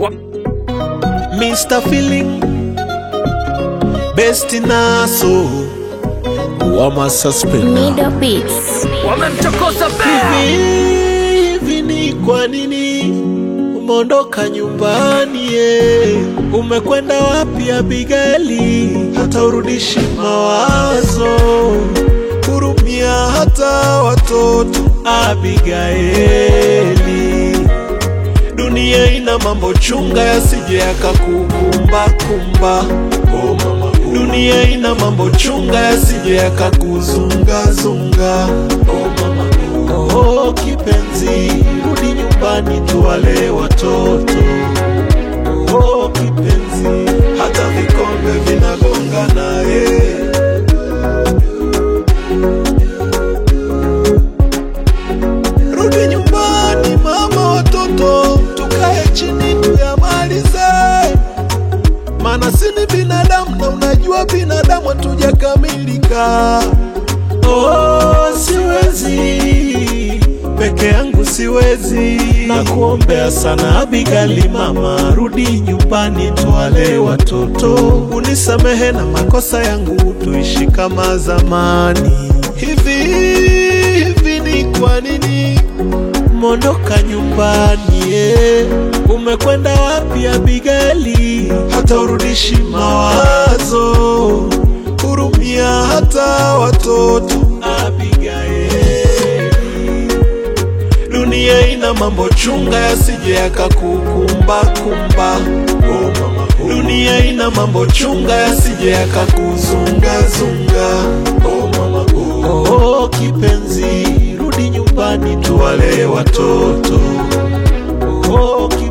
Mr. Feeling Best Naso Wama Suspender Middle Beats. wamemchokoza bea Hivi ni kwa nini umeondoka nyumbani ye? Umekwenda wapi Abigaili? Hata urudishi mawazo, hurumia hata watoto Abigaili. Dunia ina mambo chunga yasije yakakukumba kumba. Oh, mama. Dunia ina mambo chunga yasije yakakuzunga zunga. Oh, mama. Oh, kipenzi, rudi nyumbani tuwale watoto. Oh, kipenzi, hata vikombe vinagonga naye. Rudi nyumbani mama, watoto tukae chini tuyamalize, maana si ni binadamu na unajua binadamu hatujakamilika. Oh, siwezi peke yangu siwezi, na kuombea sana Abigali, mama, rudi nyumbani tuwale watoto, unisamehe na makosa yangu, tuishi kama zamani. Hivi hivi ni kwa nini umeondoka nyumbani eh? Umekwenda wapi Abigali? Hata urudishi mawazo, hurumia hata watoto Abigaili. Dunia ina mambo chunga yasije yakakukumba kumba. Oh, mama. Dunia ina mambo chunga yasije yakakuzunga zunga. Oh, mama. Oh, kipenzi, rudi nyumbani tuwale watoto. Oh, kipenzi.